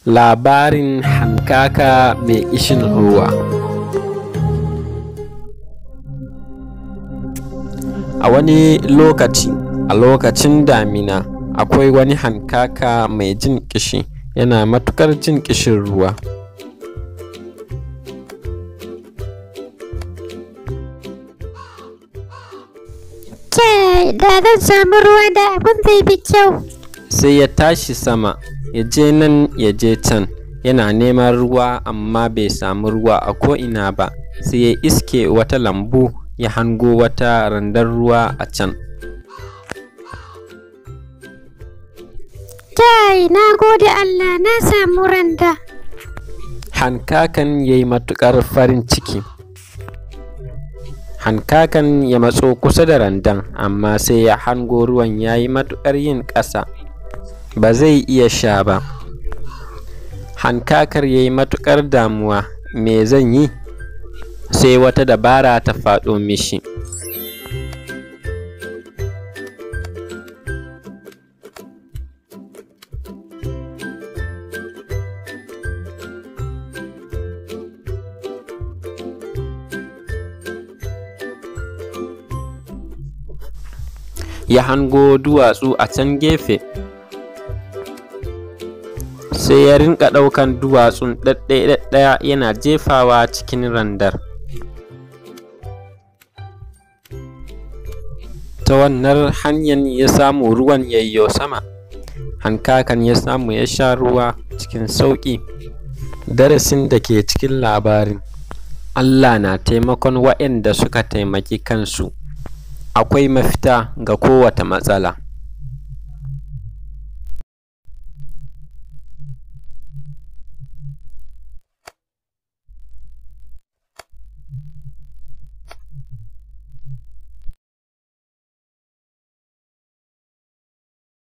Labarin hankaka mai ƙishin ruwa. A wani lokaci, a lokacin damina, akwai wani hankaka mai jin ƙishi, yana matuƙar jin ƙishin ruwa. Kai, da zan samu ruwa da abin zai fi kyau. Sai ya tashi sama, ya je nan ya je can, yana neman ruwa amma bai samu ruwa a ko'ina ba, sai ya iske wata lambu ya hango wata randar ruwa a can. Kai, na gode Allah na samu randa. Hankakan ya yi matuƙar farin ciki. Hankakan ya matso kusa da randan, amma sai ya hango ruwan ya yi matuƙar yin ƙasa, ba zai iya sha ba. Hankakar ya yi matuƙar damuwa, me zan yi? Sai wata dabara ta faɗo mishi. ya hango duwatsu a can gefe sai ya rinka ɗaukan duwatsun ɗaɗɗaya yana jefawa cikin randar ta wannan hanyar ya samu ruwan yayyo sama hankakan ya samu ya sha ruwa cikin sauƙi darasin da ke cikin labarin Allah na taimakon waɗanda suka taimaki kansu akwai mafita ga kowace matsala